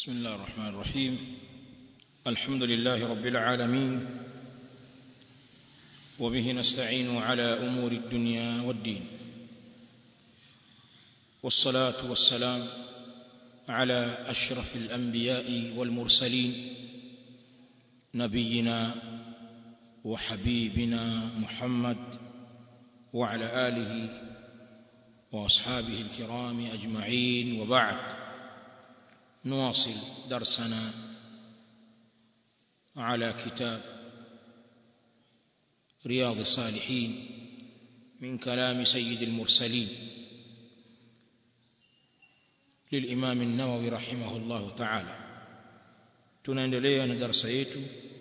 بسم الله الرحمن الرحيم الحمد لله رب العالمين وبه نستعين على امور الدنيا والدين والصلاه والسلام على اشرف الانبياء والمرسلين نبينا وحبيبنا محمد وعلى اله واصحابه الكرام اجمعين وبعد نواصل درسنا على كتاب رياض الصالحين من كلام سيد المرسلين للامام النووي رحمه الله تعالى tunaendelea na darasa yetu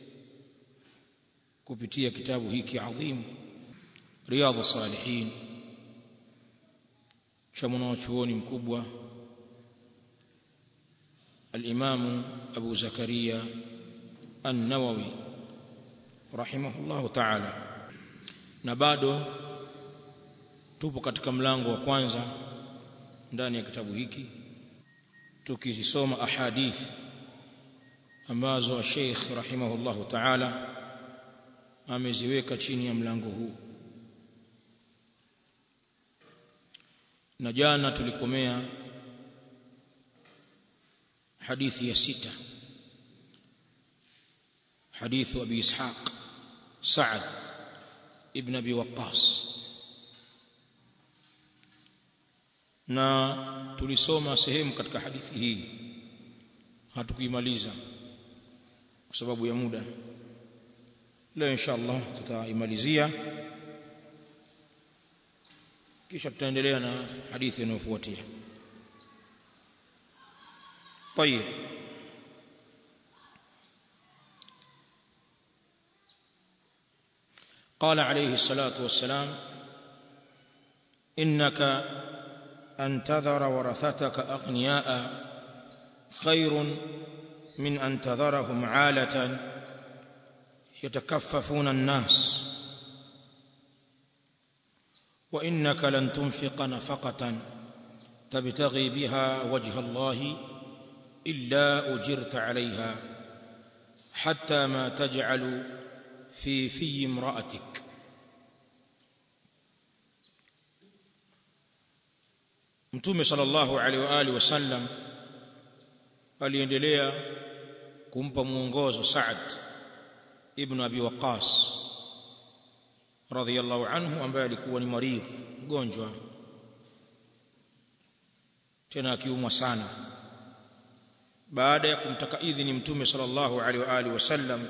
kupitia kitabu hiki adhim riyadh salihin cha mwanachuoni mkubwa الامام ابو زكريا النووي رحمه الله تعالى na bado tupo katika mlango wa kwanza ndani ya kitabu hiki tukizisoma ahadith ambazo Sheikh rahimahullah ta'ala ameziweka chini ya mlango huu na jana tulikomea حديث يا ستة حديث أبي إسحاق سعد ابن أبي وقاص na tulisoma sehemu katika hadithi hii hatukuimaliza kwa sababu ya muda leo insha Allah tutaimalizia kisha tutaendelea na hadithi inayofuatia طيب قال عليه الصلاه والسلام انك ان تذر ورثتك اغنياء خير من ان تذرهم عاله يتكففون الناس وانك لن تنفق نفقه تبتغي بها وجه الله الا اجرت عليها حتى ما تجعل في في امراتك mtume sallallahu alaihi wa alihi wasallam aliendelea kumpa muongozo Saad ibn Abi Waqqas radhiyallahu anhu ambaye alikuwa ni maridh mgonjwa tena akiumwa sana baada ya kumtaka idhini mtume sallallahu alaihi wa alihi wasallam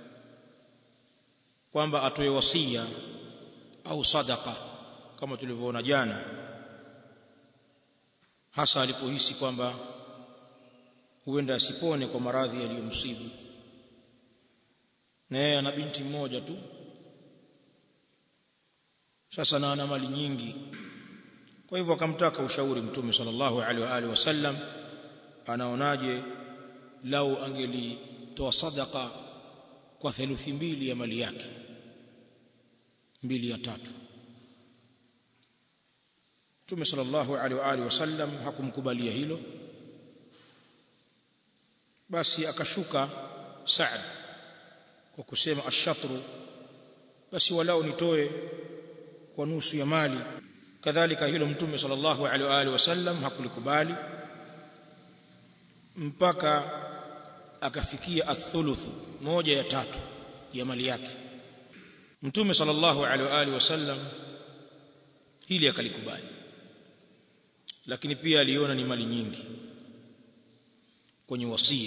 kwamba atoe wasia au sadaka kama tulivyoona jana hasa alipohisi kwamba huenda asipone kwa maradhi yaliyomsibu na yeye ana binti mmoja tu sasa na ana mali nyingi kwa hivyo akamtaka ushauri mtume sallallahu alaihi wa alihi wasallam anaonaje lau angelitoa sadaka kwa theluthi mbili ya mali yake mbili ya tatu Mtume sallallahu alaihi wa alihi wasallam hakumkubalia hilo basi akashuka Saad kwa kusema ashatru basi walau nitoe kwa nusu ya mali kadhalika hilo Mtume sallallahu alaihi wa alihi wasallam hakulikubali mpaka akafikia athuluthu moja ya tatu ya mali yake mtume sallallahu alaihi wa alihi wasallam hili akalikubali lakini pia aliona ni mali nyingi kwenye wasia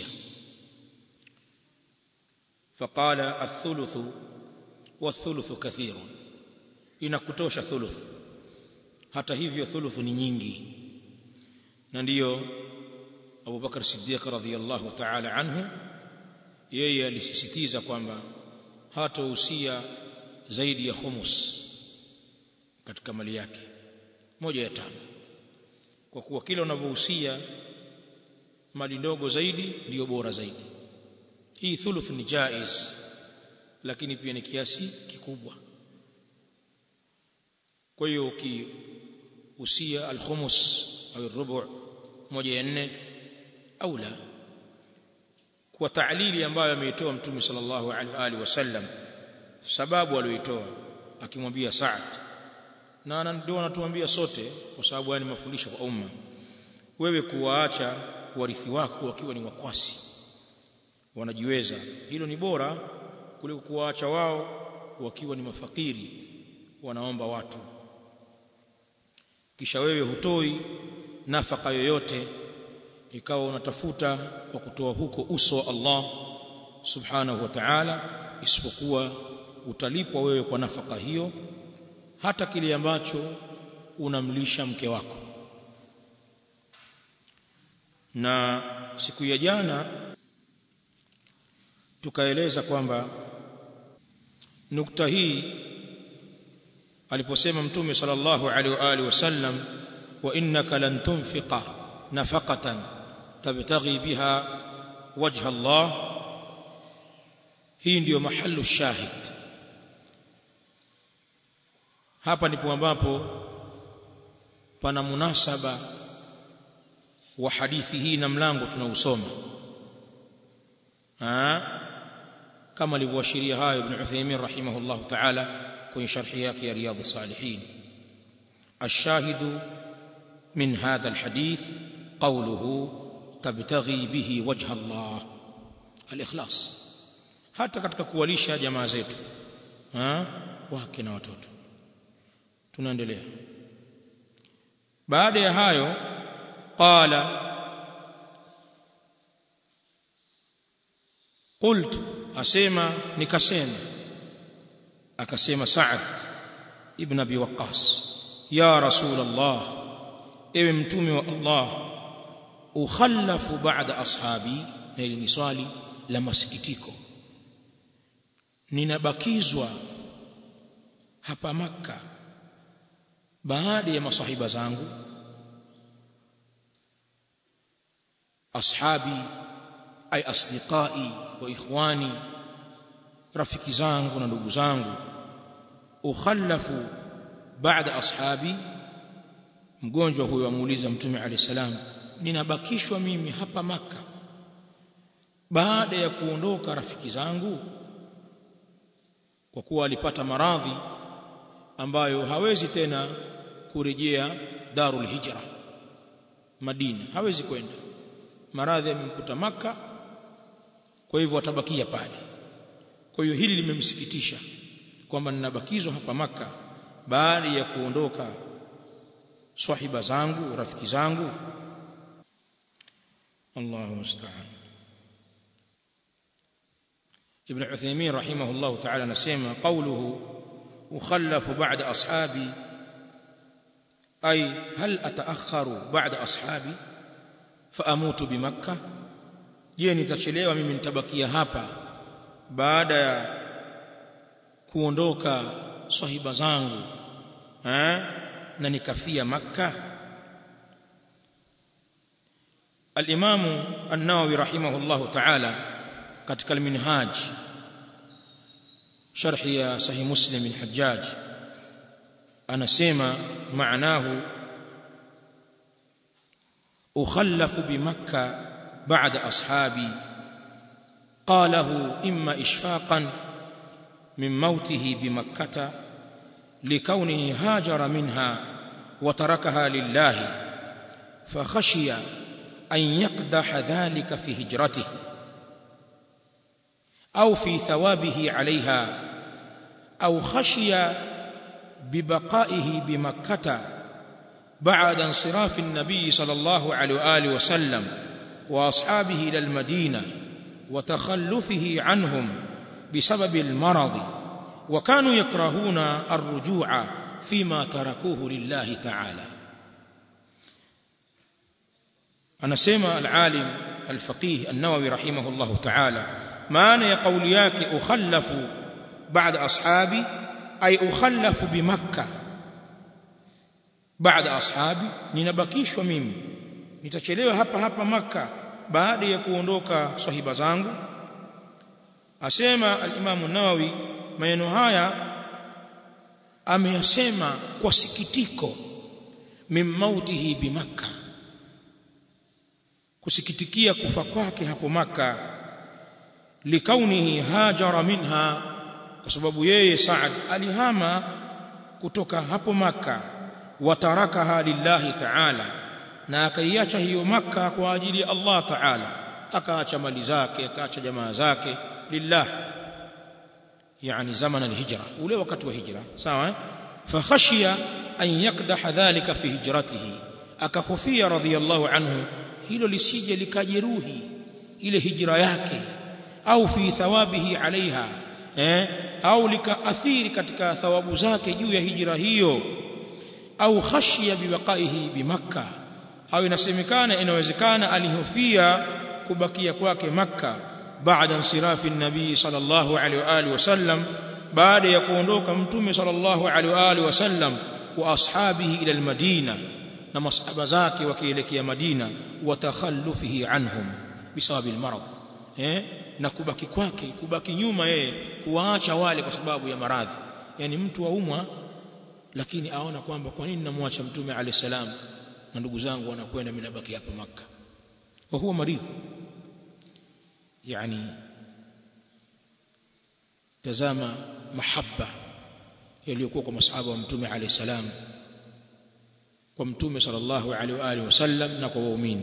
faqala athuluthu wathuluthu kathirun inakutosha thuluth hata hivyo thuluthu ni nyingi na ndiyo Abu Bakar Siddiq radhiyallahu ta'ala anhu yeye alisisitiza kwamba hatahusia zaidi ya khumus katika mali yake moja ya tano kwa kuwa kila unavyohusia mali ndogo zaidi ndiyo bora zaidi hii thuluth ni jaiz lakini pia ni kiasi kikubwa kwa hiyo ukihusia al-khumus au rubu moja ya nne au la kwa ta'lili ambayo ameitoa mtume sallallahu alaihi wasallam sababu aliyoitoa akimwambia Sa'd na ndio anatuambia sote kwa sababu haya ni mafundisho kwa umma wewe kuwaacha warithi wako wakiwa ni wakwasi wanajiweza hilo ni bora kuliko kuwaacha wao wakiwa ni mafakiri wanaomba watu kisha wewe hutoi nafaka yoyote ikawa unatafuta kwa kutoa huko uso wa Allah subhanahu wa ta'ala isipokuwa utalipwa wewe kwa nafaka hiyo hata kile ambacho unamlisha mke wako na siku ya jana tukaeleza kwamba nukta hii aliposema mtume sallallahu alaihi wa alihi wasallam wa innaka lan tunfiqa nafaqatan tabtaghi biha wajha Allah hii ndiyo mahallu shahid hapa ndipo ambapo pana munasaba wa hadithi hii na mlango tunausoma kama alivyoashiria hayo ibn Uthaymeen rahimahullah ta'ala kwenye sharhi yake ya riyadh salihin الشاهد من هذا الحديث قوله تبتغي به وجه الله الإخلاص hata katika kuwalisha jamaa zetu wake na watoto tunaendelea baada ya hayo qala qultu asema nikasema akasema Sa'ad ibn Abi Waqqas ya rasul Allah ewe mtume wa Allah ukhallafu ba'da ashabi na ili ni swali la masikitiko ninabakizwa hapa maka baada ya masahiba zangu ashabi ay asdiqai wa ikhwani rafiki zangu na ndugu zangu ukhallafu baada ashabi mgonjwa huyo amuuliza mtume alayhi salam ninabakishwa mimi hapa maka baada ya kuondoka rafiki zangu kwa kuwa alipata maradhi ambayo hawezi tena kurejea darul hijra Madina hawezi kwenda maradhi yamemkuta maka kwa hivyo atabakia pale kwa hiyo hili limemsikitisha kwamba ninabakizwa hapa maka baada ya kuondoka swahiba zangu rafiki zangu Allahu musta'an Ibn Uthaymeen rahimahullah ta'ala anasema qawluhu ukhallafu ba'da ashabi ay hal ataakharu ba'da ashabi fa amutu bi makkah je nitachelewa mimi nitabakia hapa baada ya kuondoka swahiba zangu eh na nikafia makkah al-imam an-nawawi rahimahullah ta'ala katika al-minhaj sharhi ya sahih muslim al-hajjaj anasema maanahu ukhallafu bi makkah ba'da ashabi qalahu imma ishfaqan min mautihi bi makkah لكونه هاجر منها وتركها لله فخشي أن يقدح ذلك في هجرته أو في ثوابه عليها أو خشي ببقائه بمكة بعد انصراف النبي صلى الله عليه وآله وسلم وأصحابه إلى المدينة وتخلفه عنهم بسبب المرض وكانوا يكرهون الرجوع فيما تركوه لله تعالى anasema al-alim al-faqih an-nawawi rahimahullah ta'ala maana ya kauli yake ukhallafu ba'da ashabi ay ukhallafu bi makkah baada ashabi ninabakishwa mimi nitachelewa hapa hapa maka baada ya kuondoka sahiba zangu asema al-imam an-nawawi maneno haya ameyasema kwa sikitiko min mautihi bi makkah kusikitikia kufa kwake hapo maka likaunihi hajara minha kwa sababu yeye Saad alihama kutoka hapo maka watarakaha lillahi ta'ala na akaiacha hiyo maka kwa ajili ya Allah ta'ala akaacha mali zake akaacha jamaa zake lillah yani zaman alhijra ule wakati wa hijra sawa fakhashiya an yakdaha dhalika fi hijratihi akahofia radhiyallahu anhu hilo lisije likajeruhi ile hijra yake au fi thawabihi alaiha eh au likaathiri katika thawabu zake juu ya hijra hiyo au khashiya biwaqaihi bimakka au inasemekana inawezekana alihofia kubakia kwake makka baada insirafi nabii sallallahu alaihi wa alihi wasallam baada ya kuondoka mtume sallallahu alaihi wa alihi wasallam wa ashabihi ila almadina na masahaba zake wakielekea madina wa takhallufihi anhum bisababi almarad eh na kubaki kwake kubaki nyuma yeye kuwaacha wale kwa sababu ya maradhi yani mtu waumwa lakini aona kwamba kwa nini namwacha mtume alayhi salam na ndugu zangu wanakwenda mimi nabaki hapa maka wa huwa maridhi yani tazama mahaba yaliyokuwa kwa masahaba wa mtume alayhi salam kwa mtume sallallahu alaihi wa alihi wasallam na kwa waumini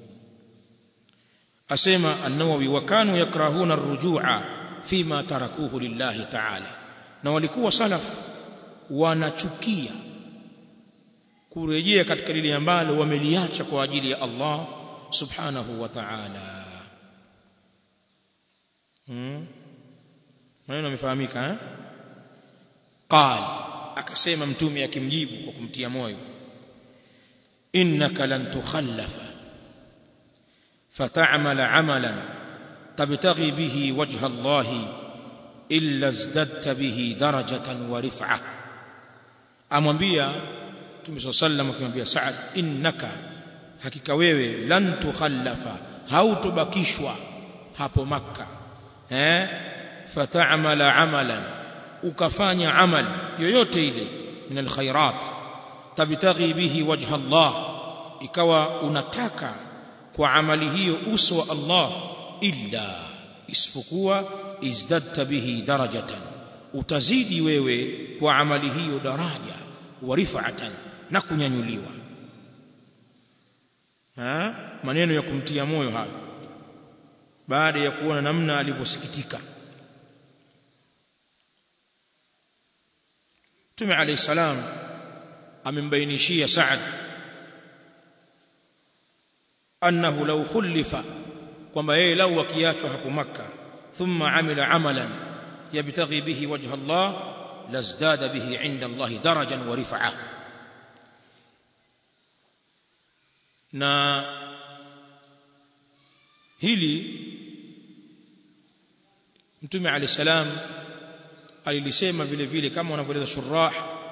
asema an-Nawawi wa kanu yakrahuna ar-rujua fima tarakuhu lillahi ta'ala na walikuwa salaf wanachukia kurejea katika lile ambalo wameliacha kwa ajili ya Allah subhanahu wa ta'ala hmm maneno yamefahamika eh qal akasema mtume akimjibu kwa kumtia moyo innaka lan tukhallafa فتعمل عملا تبتغي به وجه الله إلا ازددت به درجة ورفعة amwambia Mtume صلى الله عليه وسلم akimwambia Saad innaka hakika wewe lan tukhallafa hautobakishwa hapo makka eh fata'mala amalan ukafanya amal yoyote ile min alkhairat tabtaghi bihi wajha Allah ikawa unataka kwa amali hiyo uso wa Allah illa isipokuwa izdadta bihi darajatan utazidi wewe kwa amali hiyo daraja wa rif'atan na kunyanyuliwa ha maneno ya kumtia moyo hayo baada ya kuona namna alivyosikitika Mtume alayhi salam amembainishia Saad annahu law khulifa kwamba yeye lau akiachwa hapo makka thumma amila amalan yabtaghi bihi wajha Allah lazdada bihi inda Allah darajan wa rif'a na hili mtume alayhi salam alilisema vile vile kama wanavyoeleza shurah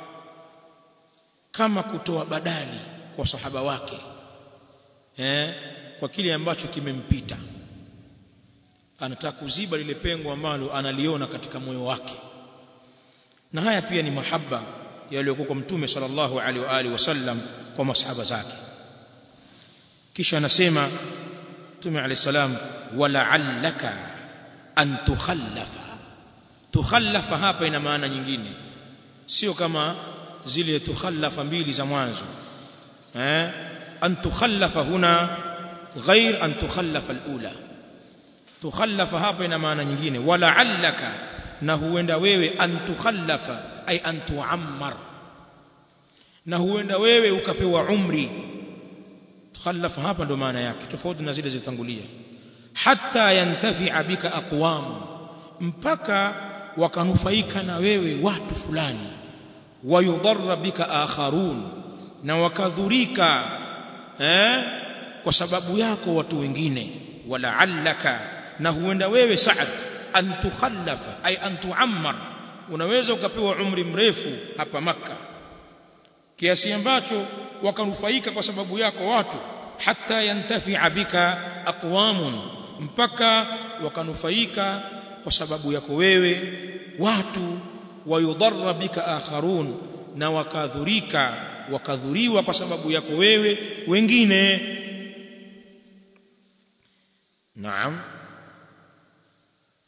kama kutoa badali kwa sahaba wake eh kwa kile ambacho kimempita anataka kuziba lile pengo ambalo analiona katika moyo wake na haya pia ni mahaba yaliyokuwa kwa mtume sallallahu alaihi wa alihi wasallam kwa masahaba zake kisha anasema mtume alayhi salam wala'allaka an tukhallafa tukhallafa hapa ina maana nyingine sio kama zile tukhallafa mbili za mwanzo eh an tukhallafa huna ghair an tukhallafa alula tukhallafa hapa ina maana nyingine wala'allaka na huenda wewe an tukhallafa ay an tuammar na huenda wewe ukapewa umri tukhallafa hapa ndo maana yake tofauti na zile zilizotangulia hatta yantafi'a bika aqwam mpaka wakanufaika na wewe watu fulani wayudharra bika akharun na wakadhurika eh kwa sababu yako watu wengine wala'allaka na huenda wewe Saad an tukhallafa ay an tuammar unaweza ukapewa umri mrefu hapa maka kiasi ambacho wakanufaika kwa sababu yako watu hatta yantafi'a bika aqwamun mpaka wakanufaika kwa sababu yako wewe watu wayudharra bika akharun na wakadhurika wakadhuriwa kwa sababu yako wewe wengine naam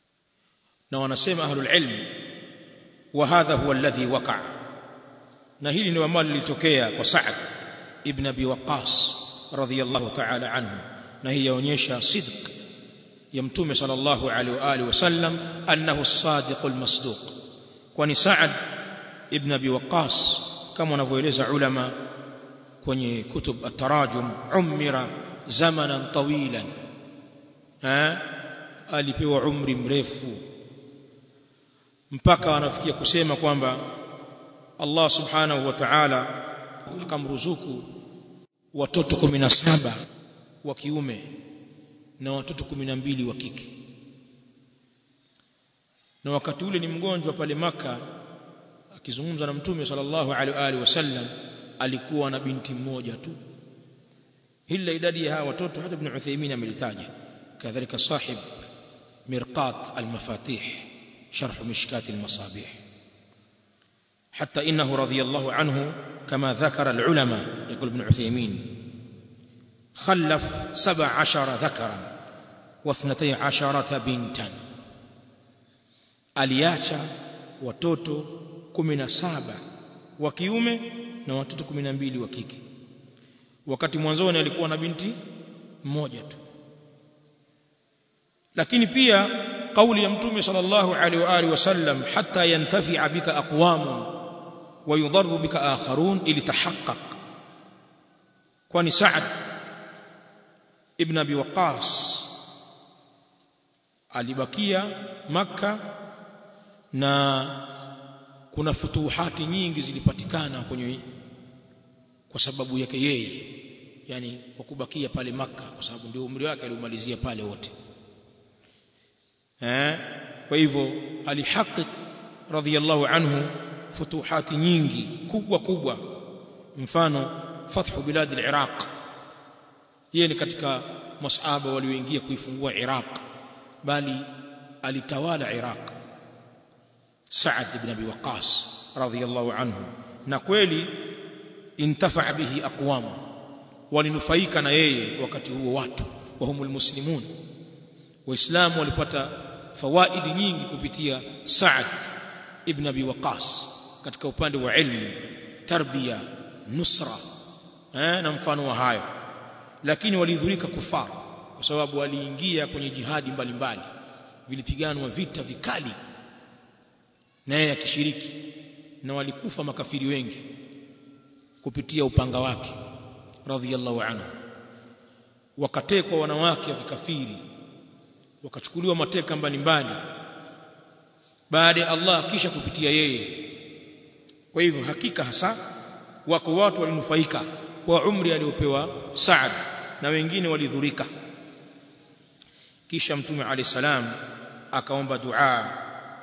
na wanasema ahlul ilm wa hadha huwa alladhi waqa na hili ndio ambalo lilitokea kwa Sa'd ibn Abi Waqqas radhiyallahu ta'ala anhu na hii yaonyesha sidq ya mtume sallallahu alaihi wa alihi wasallam annahu as-sadiqul masduq kwani Sa'd ibn Abi Waqqas kama wanavyoeleza ulama kwenye kutub at-tarajum umira zamanan tawilan ha alipewa umri mrefu mpaka wanafikia kusema kwamba Allah subhanahu wa ta'ala akamruzuku watoto 17 wa kiume na watoto 12 wa kike na wakati ule ni mgonjwa pale maka akizungumza na mtume sallallahu alaihi wasallam alikuwa na binti mmoja tu ila idadi ya hawa watoto hata ibn Uthaymeen amelitaja kadhalika sahib mirqat al-mafatih sharh mishkat al-masabih حتى إنه رضي الله عنه كما ذكر العلماء يقول ابن عثيمين خلف سبع عشر ذكرا واثنتي عشرة بنتا aliacha watoto 17 wa kiume na watoto 12 wa kike wakati mwanzoni alikuwa na binti mmoja tu lakini pia kauli ya mtume sallallahu alaihi wa alihi wasallam hatta yantafi'a bika aqwamun wa yudarru bika akharun ilitahaqqaq kwani Sa'd ibn Abi Waqqas alibakia maka na kuna futuhati nyingi zilipatikana kwenye kwa sababu yake yeye yani kwa kubakia pale maka kwa sababu ndio umri wake aliumalizia pale wote eh kwa hivyo alihaqiq radhiyallahu anhu futuhati nyingi kubwa kubwa mfano fathu bilad al-iraq yeye ni katika masahaba walioingia kuifungua iraq bali alitawala iraq Sa'ad ibn Abi Waqqas radhiyallahu anhu na kweli intafa bihi aqwam walinufaika na yeye wakati huo watu wa humul muslimun waislamu walipata fawaidi nyingi kupitia Sa'ad ibn Abi Waqqas katika upande wa ilmu tarbia nusra eh, na mfano wa hayo lakini walidhurika kufar kwa sababu waliingia kwenye jihadi mbalimbali vilipiganwa vita vikali na yeye akishiriki na walikufa makafiri wengi kupitia upanga wake radhiyallahu anhu wakatekwa wanawake wa kikafiri wakachukuliwa mateka mbalimbali baada ya Allah kisha kupitia yeye kwa hivyo hakika hasa wako watu walinufaika kwa umri aliopewa Saad na wengine walidhurika kisha mtume alayhi salam akaomba dua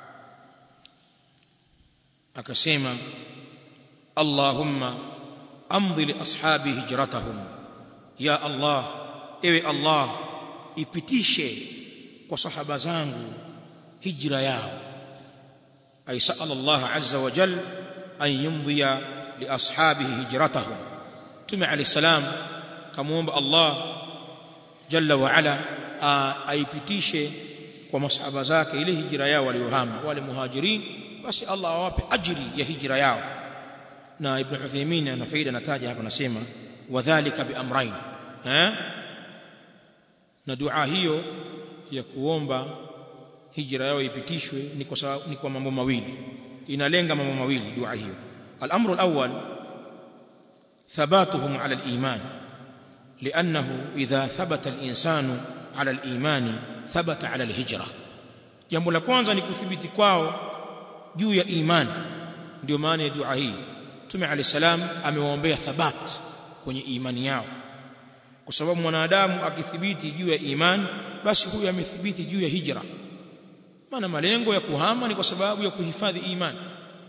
akasema Allahumma amdhi li ashabi hijratahum ya Allah ewe Allah ipitishe kwa sahaba zangu hijra yao ay sa'ala Allah azza wa jal an yumdhiya li ashabihi hijratahum tume alayhi salam kamuomba Allah jalla wa ala aipitishe kwa masahaba zake ile hijra yao waliohama wale muhajirin basi Allah awape ajiri ya hijra yao na ibn Uthaymeen ana faida nataja hapa nasema wadhālika bi amrayn eh na dua hiyo ya kuomba hijra yao ipitishwe ni kwa sababu ni kwa mambo mawili inalenga mambo mawili dua hiyo al-amru al-awwal thabatuhum ala al-iman لانه اذا ثبت الانسان على الايمان ثبت على الهجره jambo la kwanza ni kuthibiti kwao juu ya imani ndio maana ya dua hii Mtume Ali salam amewaombea thabat kwenye imani yao kwa sababu mwanadamu akithibiti juu ya imani basi huyu amethibiti juu ya hijra maana malengo ya kuhama ni kwa sababu ya kuhifadhi imani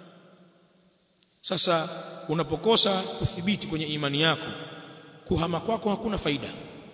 sasa unapokosa kuthibiti kwenye imani yako kuhama kwako hakuna faida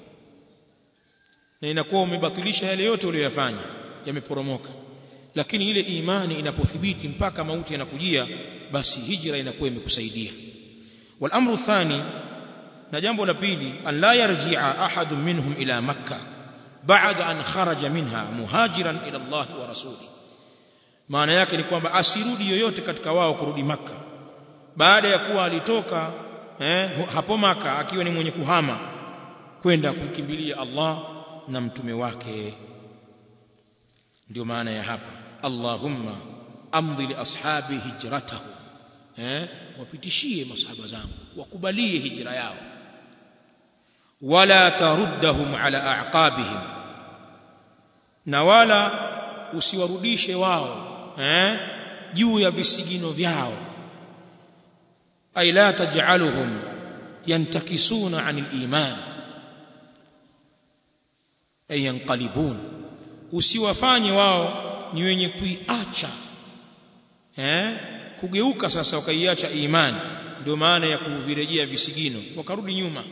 na inakuwa umebatilisha yale yote uliyofanya yameporomoka lakini ile imani inapothibiti mpaka mauti yanakujia basi hijra inakuwa imekusaidia wal amru thani na jambo la pili an la yarji'a ahadun minhum ila makkah ba'da an kharaja minha muhajiran ila Allah wa rasuli maana yake ni kwamba asirudi yoyote katika wao kurudi maka baada ya kuwa alitoka eh, hapo maka akiwa ni mwenye kuhama kwenda kumkimbilia Allah na mtume wake ndio maana ya hapa Allahumma amdhi li ashabi hijratahum eh wapitishie masahaba zangu wakubalie hijra yao wala taruddahum ala aqabihim na wala usiwarudishe wao eh juu ya visigino vyao ay la taj'aluhum yantakisuna 'anil iman ay yanqalibun usiwafanye wao ni wenye kuiacha eh kugeuka sasa wakaiacha imani ndio maana ya kuvirejea visigino wakarudi nyuma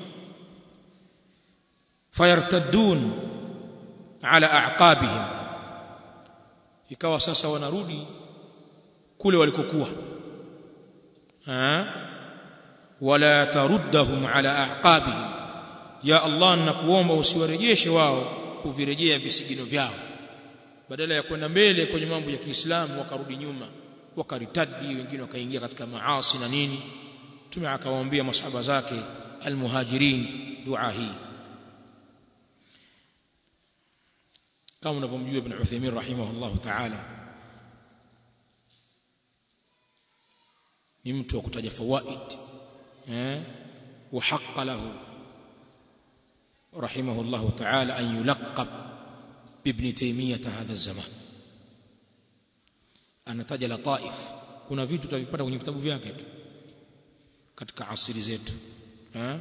fayartaddun ala aqabihim ikawa sasa wanarudi kule walikokuwa wala taruddahum ala aqabihim ya Allah nakuomba usiwarejeshe wao kuvirejea visigino vyao badala ya kwenda mbele kwenye mambo ya Kiislamu wakarudi nyuma wakaritadi wengine wakaingia katika maasi na nini tume akawaambia masahaba zake almuhajirin dua hii kama unavyomjua ibn Uthaymeen rahimahullah ta'ala ni mtu wa kutaja fawaid eh wa haqqa lahu rahimahullah ta'ala an yulaqab bibn Taymiyyah hadha zaman anataja lataif kuna vitu tutavipata kwenye vitabu vyake tu katika asili zetu eh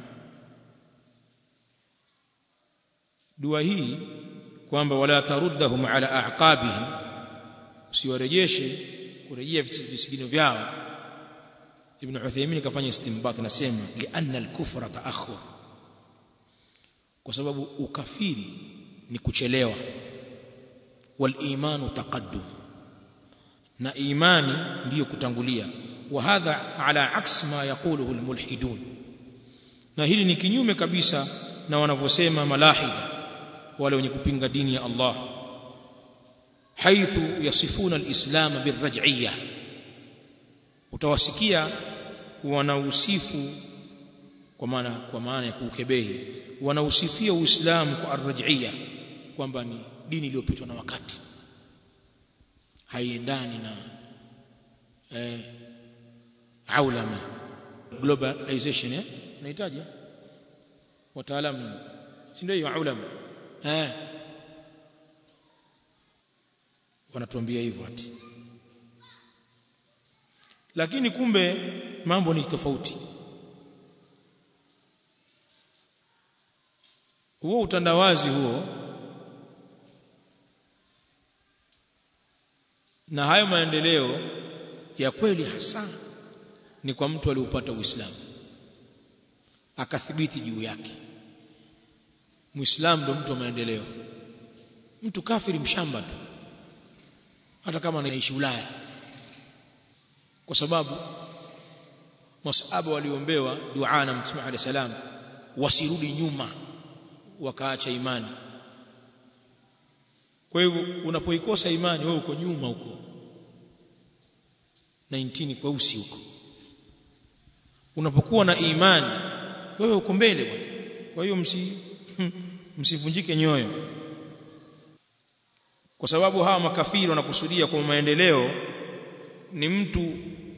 dua hii kwamba wala taruddahum ala aqabihim usiwarejeshe kurejea visigino vyao ibn Uthaymeen kafanya istinbat nasema lianna al-kufra ta'akhur kwa sababu ukafiri ni kuchelewa wal imanu taqaddum na imani ndiyo kutangulia wa hadha ala aks ma yaquluhu al-mulhidun na hili ni kinyume kabisa na wanavyosema malahida wale wenye kupinga dini ya Allah haithu yasifuna alislam birraj'iyya utawasikia wanausifu kwa maana kwa maana ya kuukebehi wanausifia uislamu kwa arraj'iyya kwamba ni dini iliyopitwa na wakati haiendani na eh, aulama globalization eh unahitaji wataalamu si ndio hiyo aulama eh wanatuambia hivyo ati lakini kumbe mambo ni tofauti huo utandawazi huo na hayo maendeleo ya kweli hasa ni kwa mtu aliupata Uislamu akathibiti juu yake Muislamu ndo mtu wa maendeleo mtu kafiri mshamba tu hata kama anaishi Ulaya kwa sababu masahaba waliombewa dua na Mtume عليه salam wasirudi nyuma wakaacha imani kwa hivyo unapoikosa imani wewe uko nyuma huko 19 kweusi huko unapokuwa na imani wewe uko mbele bwana kwa hiyo msi msivunjike nyoyo kwa sababu hawa makafiri wanakusudia kwa maendeleo ni mtu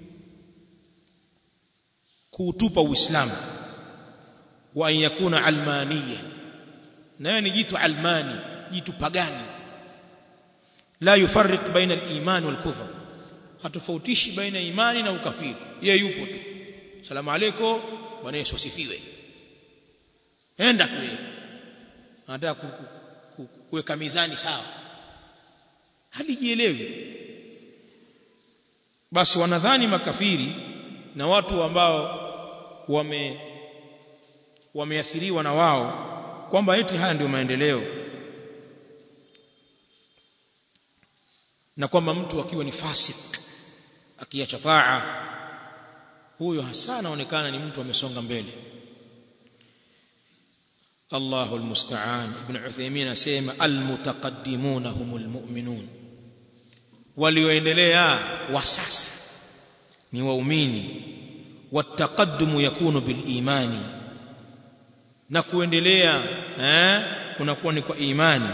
kuutupa uislamu wa an yakuna almaniya nayo ni jitu almani jitu pagani la yufarriq baina al-iman wal kufr hatofautishi baina imani na ukafiri yeye yupo tu salamu alaykum bwana Yesu asifiwe enda tu yeye anataka kuweka mizani sawa halijielewi basi wanadhani makafiri na watu ambao wame wameathiriwa na wao kwamba eti haya ndio maendeleo na kwamba mtu akiwa ni fasik akiacha taa huyo hasa anaonekana ni mtu amesonga mbele Allahu almusta'an ibn Uthaymeen asema almutaqaddimuna humul mu'minun walioendelea wa sasa ni waumini wataqaddumu yakunu bil imani na kuendelea eh kunakuwa ni kwa imani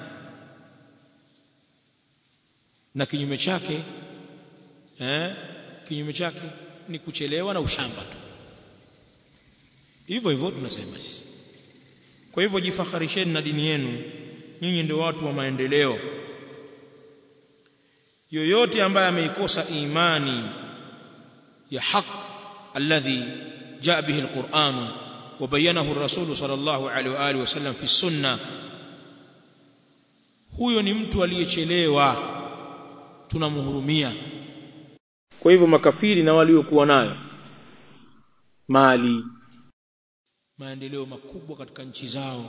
na kinyume chake eh kinyume chake ni kuchelewa na ushamba tu hivyo hivyo tunasema sisi kwa hivyo jifakharisheni na dini yenu nyinyi ndio watu wa maendeleo yoyote ambaye ameikosa imani ya haq alladhi jaa bihi alquran wa bayyanahu ar-rasul sallallahu alaihi wa alihi wasallam fi sunna huyo ni mtu aliyechelewa tunamhurumia kwa hivyo makafiri na waliokuwa nayo mali maendeleo makubwa katika nchi zao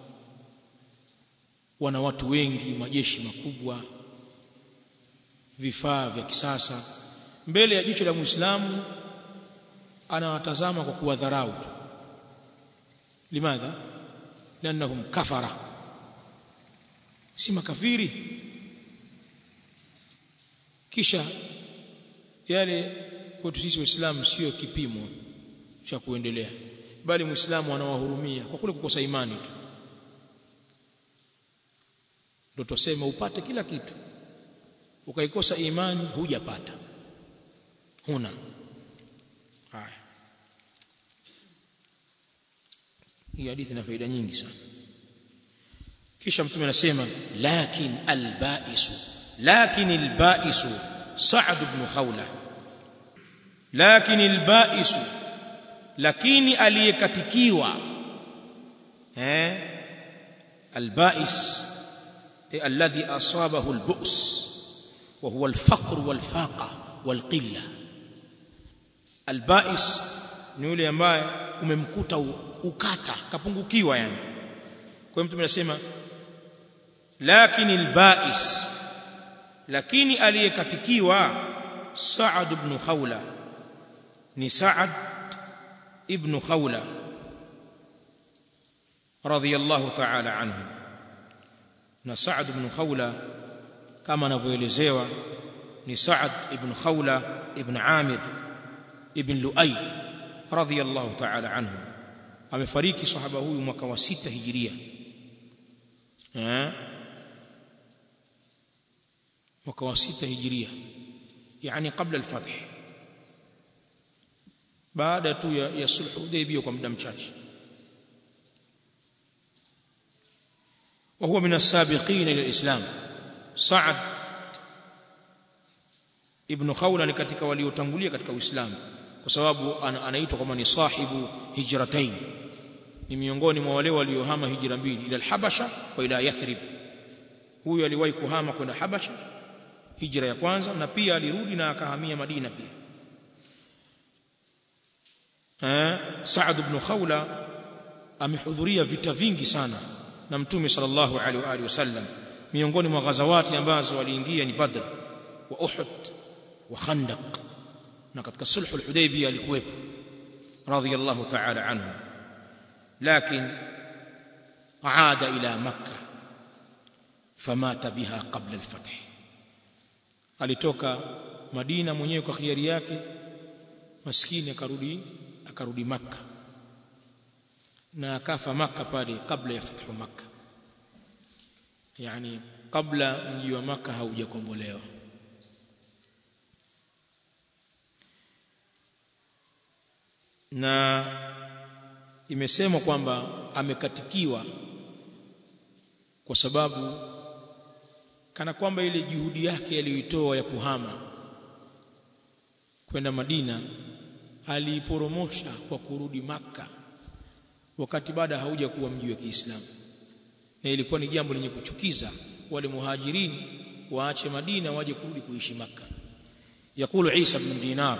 wana watu wengi majeshi makubwa vifaa vya kisasa mbele ya jicho la Muislamu anawatazama kwa kuwadharau tu limadha lanahum kafara si makafiri kisha yale kwetu sisi waislamu sio kipimo cha kuendelea bali muislamu anawahurumia kwa kule kukosa imani tu ndio tuseme upate kila kitu ukaikosa imani hujapata huna haya hii hadithi ina faida nyingi sana kisha mtume anasema lakin albaisu lakin albaisu sa'd ibn khawla lakin albaisu lakini aliyekatikiwa eh albais alladhi asabahu albu's wa huwa alfaqr walfaqa walqilla albais ni yule ambaye umemkuta ukata kapungukiwa yani kwa hiyo mtume anasema lakini albais lakini aliyekatikiwa Sa'ad ibn Khawla ni Sa'ad ibn Khawla radiyallahu ta'ala anhu na Sa'ad ibn Khawla kama anavyoelezewa ni Sa'ad ibn Khawla ibn Amir ibn Lu'ay radiyallahu ta'ala anhu amefariki sahaba huyu mwaka wa sita hijiria eh mwaka wa sita hijiria yani kabla al-fath baada tu ya, ya sulh hudaybiyah kwa muda mchache وهو من السابقين الى الاسلام سعد ابن خولة ni katika waliotangulia katika uislamu kwa sababu anaitwa kama ni sahibu hijratain ni miongoni mwa wale waliohama hijra mbili ila al-habasha wa ila yathrib huyu aliwahi kuhama kwenda habasha hijra ya kwanza na pia alirudi na akahamia Madina pia eh Saad ibn Khawla amehudhuria vita vingi sana na Mtume sallallahu alaihi wa alihi wasallam miongoni mwa ghazawati ambazo aliingia ni Badr wa Uhud wa Khandaq na katika sulh al-Hudaybiyah alikuwepo radiyallahu ta'ala anhu lakini aada ila makkah famata biha qabla al-fath alitoka Madina mwenyewe kwa khiari yake maskini akarudi akarudi maka na akafa maka pale kabla ya fathu maka yani kabla mji wa maka haujakombolewa na imesemwa kwamba amekatikiwa kwa sababu kana kwamba ile juhudi yake aliyoitoa ya kuhama kwenda Madina aliiporomosha kwa kurudi maka wakati baada hauja kuwa mji wa Kiislamu na ilikuwa ni jambo lenye kuchukiza wale muhajirin waache Madina waje kurudi kuishi maka yakulu Isa ibn Dinar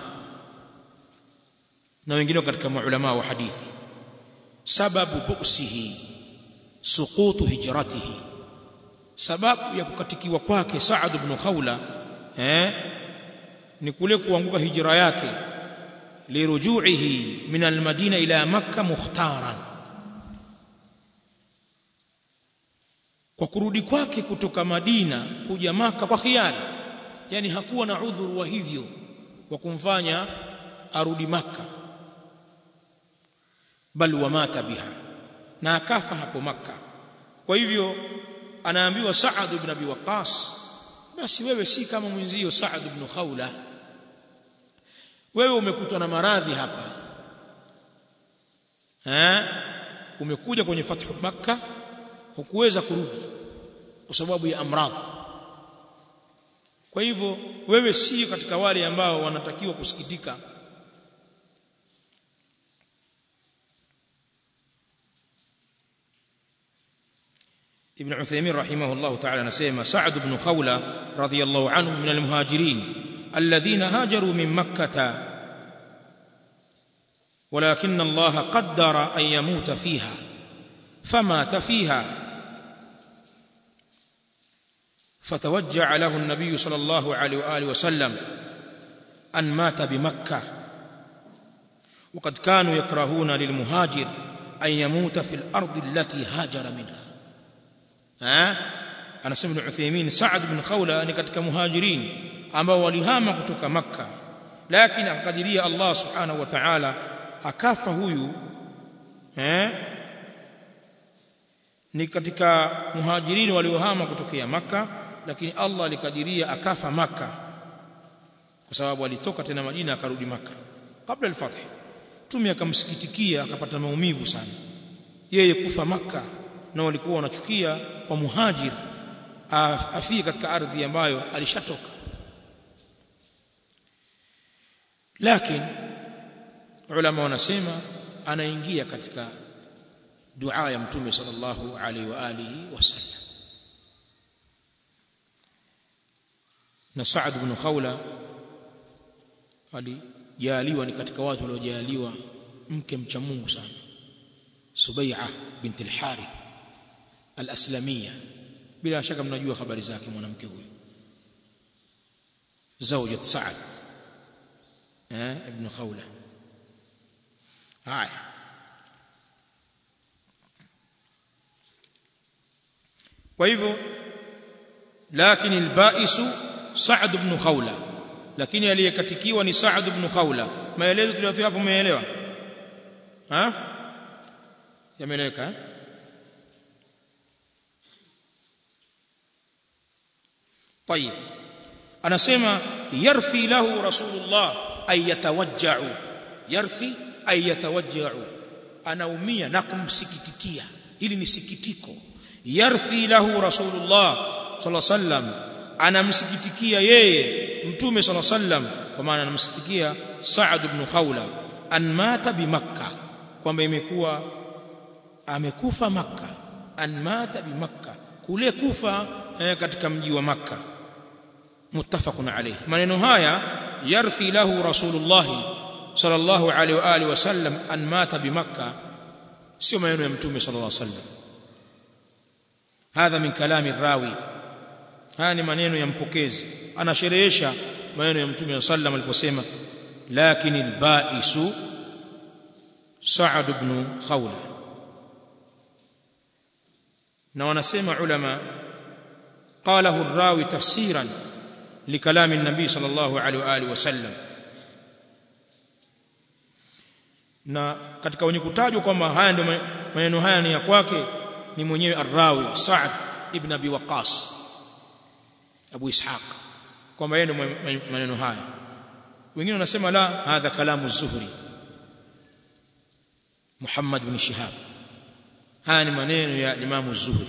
na wengine katika maulama wa hadithi sababu buksihi suqutu hijratihi sababu ya kukatikiwa kwake Saad ibn Khawla eh ni kule kuanguka hijra yake lirujuihi min almadina ila makka mukhtaran kwa kurudi kwake kutoka Madina kuja maka kwa khiari yani hakuwa na udhuru wa hivyo wa kumfanya arudi maka bal wamata biha na akafa hapo maka kwa hivyo anaambiwa Saad ibn Abi Waqqas basi wewe si kama mwenzio Saad ibn Khawla wewe umekutwa na maradhi hapa eh umekuja kwenye fathu makka hukuweza kurudi kwa sababu ya amradhi kwa hivyo wewe si katika wale ambao wanatakiwa kusikitika ابن عثيمين رحمه الله تعالى نسيما سعد بن خولة رضي الله عنه من المهاجرين الذين هاجروا من مكة ولكن الله قدر أن يموت فيها فمات فيها فتوجع له النبي صلى الله عليه وآله وسلم أن مات بمكة وقد كانوا يكرهون للمهاجر أن يموت في الأرض التي هاجر منها ها anasema ibn Uthaymeen Sa'd ibn Khawla ni katika muhajirin ambao walihama kutoka Makka lakini akakadiria Allah subhanahu wa ta'ala akafa huyu eh ni katika muhajirin waliohama kutokea Makka lakini Allah alikadiria akafa Makka kwa sababu alitoka tena Madina akarudi Makka kabla al-fath Mtume akamsikitikia akapata maumivu sana yeye kufa Makka na walikuwa wanachukia kwa muhajir afie katika ardhi ambayo alishatoka lakini ulama wanasema anaingia katika dua ya mtume sallallahu alaihi wa alihi wasallam na Saad ibn Khawla alijaliwa ni katika watu waliojaliwa mke mcha Mungu sana Subai'a binti al-Harith al-Aslamiyya bila shaka mnajua habari zake mwanamke huyu zawjat Sa'ad eh ibn Khawla haya kwa hivyo lakini al-ba'isu Sa'ad ibn Khawla lakini aliyekatikiwa ni Sa'ad ibn Khawla maelezo tuliyotoa hapo umeelewa ha yameeleweka eh? طيب anasema yarthi lahu rasulullah ay yatawajja'u yarthi ay yatawajja'u anaumia na kumsikitikia hili ni sikitiko yarthi lahu rasulullah sallallahu alaihi wasallam anamsikitikia yeye mtume sallallahu alaihi wasallam kwa maana anamsikitikia Sa'ad ibn Khawla an mata bi makkah kwamba imekuwa amekufa makkah an mata bi makkah kule kufa eh, katika mji wa makkah muttafaqun alayhi maneno haya yarthi lahu rasulullah sallallahu alayhi wa alihi wasallam an mata bi makkah sio maneno ya mtume sallallahu alayhi wasallam hadha min kalami rawi haya ni maneno ya mpokezi anasherehesha maneno ya mtume sallam aliposema lakini albaisu sa'ad ibn khawla na wanasema ulama qalahu ar-rawi tafsiran لكلام النبي صلى الله عليه واله وسلم na katika wenye kutajwa kwamba haya ndio maneno haya ni ya kwake ni mwenyewe Ar-Rawi Sa'd ibn Abi Waqqas Abu Ishaq kwamba yeye ndio maneno haya wengine wanasema la hadha kalamu az-Zuhri Muhammad ibn Shihab haya ni maneno ya Imam az-Zuhri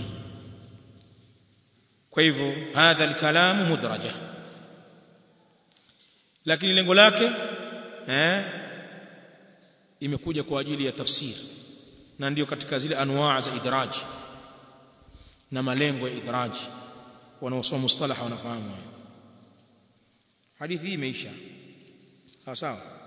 kwa hivyo hadha al-kalamu mudraja lakini lengo lake eh imekuja kwa ajili ya tafsiri na ndio katika zile anwaa za idraji na malengo ya idraji wanaosoma mustalaha wanafahamu hadithi hii imeisha sawa sawa